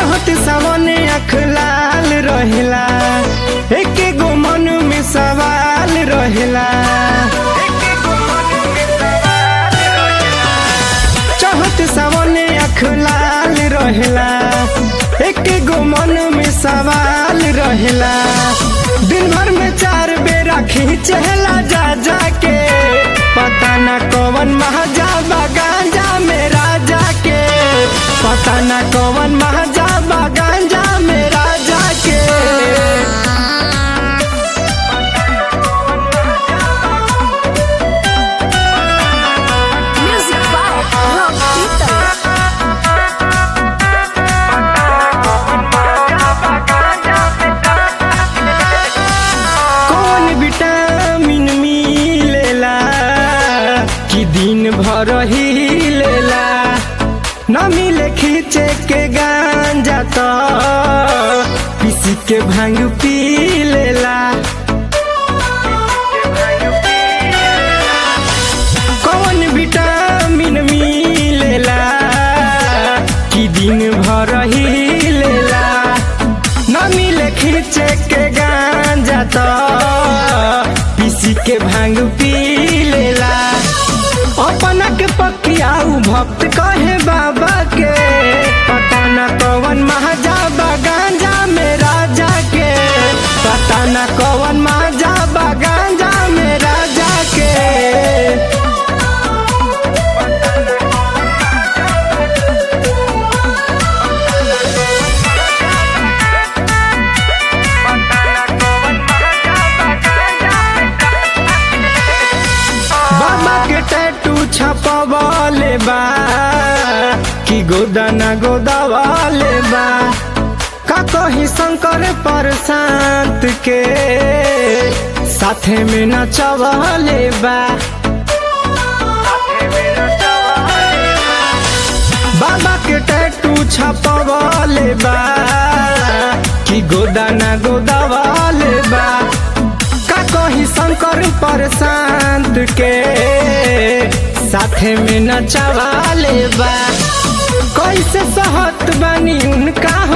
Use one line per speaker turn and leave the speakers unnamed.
चहत सामने अख लाल रहेला एक गो मन में सवाल रहेला चहत सामने अख लाल रहेला एक गो मन में सवाल रहेला दिन भर में चार बेरा खींचला जा जा के पता न कौन महाजा गांजा में राजा के पता न कौन महाजा गांजा में राजा के
Music by Rock Peter.
कौन विटामिन मिलेला कि दिन भर ही लेला न मिले खींचे के गांजा तो पीसी के भांग पी लेला कौन विटामिन मिलेला कि दिन भर ही लेला न मिले खींचे के गांजा तो पीसी के भांग पी लेला अपना के पकियाऊ भक्त कहे बाबा के पता न कौन महाजा गांजा में राजा के पता न कौन महाजा गांजा में राजा के बाबा के टैटू छपवाले बा कि गोदाना गोदावाले बा का कही शंकर पर शांत के साथे में नचवाले बा बाबा के टैटू छपवाले बा कि गोदाना गोदावाले बा का कही शंकर पर शांत के साथे में नचवाले बा कैसे सहत बनी उनका